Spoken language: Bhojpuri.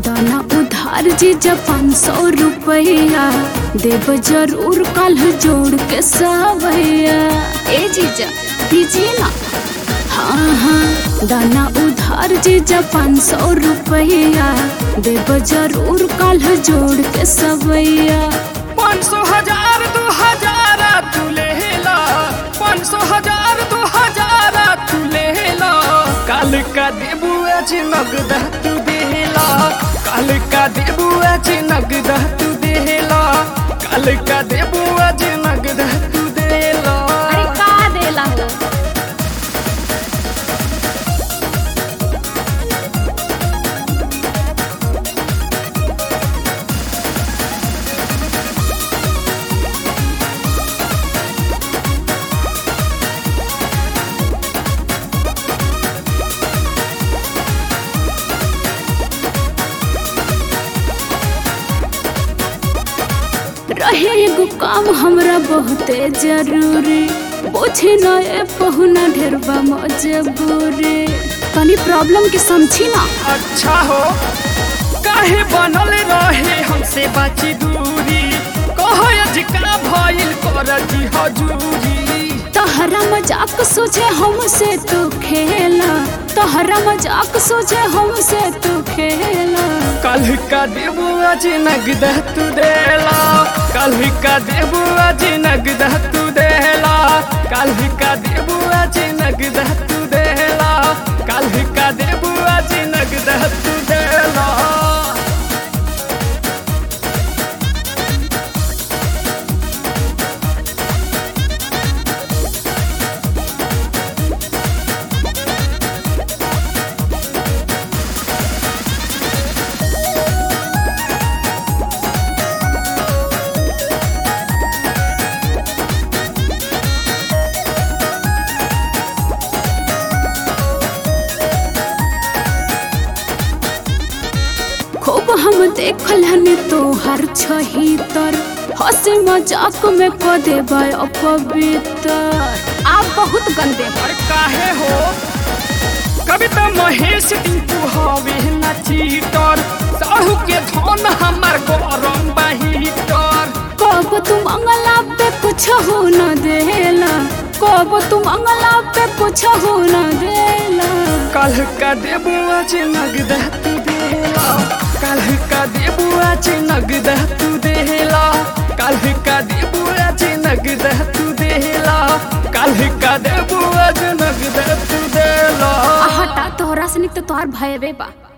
दाना उधार जीजा पाँच सौ रुपया देव जरूर कल जोड़ के सवैया ए जीजा दीजिए ना हाँ हाँ दाना उधार जीजा पाँच सौ रुपया देव जरूर कल जोड़ के सवैया पाँच सौ हजार दो हजार तू ले ला पाँच सौ हजार दो हजार तू ले ला काल का देबू आज नगद तू देला काल का देबू आज नगद तू देला काल का देबू आज नगद तू देला अरे का देला हो रहे एगो काम हमरा बहुते जरूरी बोझे न ए पहुना ढेरबा मजबूरी तनी प्रॉब्लम के समझी ना अच्छा हो काहे बनल रहे हमसे बाची दूरी कहो अजका भइल कर जी हजूरी तहरा मजाक सोचे हमसे तू खेला तहरा मजाक सोचे हमसे तू खेला कल का देबू आज नगद तू देला कल का देबू आज नगद तू देला कल का देबू आज नगद तू देला कल का देबू आज नगद तू देला खूब हम देखल हनी तोहर छहितर हंसे मजाक में क देबा अपवित्र आप बहुत गंदे हो अरे काहे हो कविता महेश टिंकू हवे ना चीटर साहू के धन हमार गरम बहीटर कब तुम अंगला पे कुछ हो न देला कब तुम अंगला पे कुछ हो न देला कल का देबू आज नगद तू देला कल का देबू आज नगद तू देला कल का देबू आज नगद तू देला कल का देबू आज नगद तू देला हटा तोहरा से निक तो तोहार भयबे बा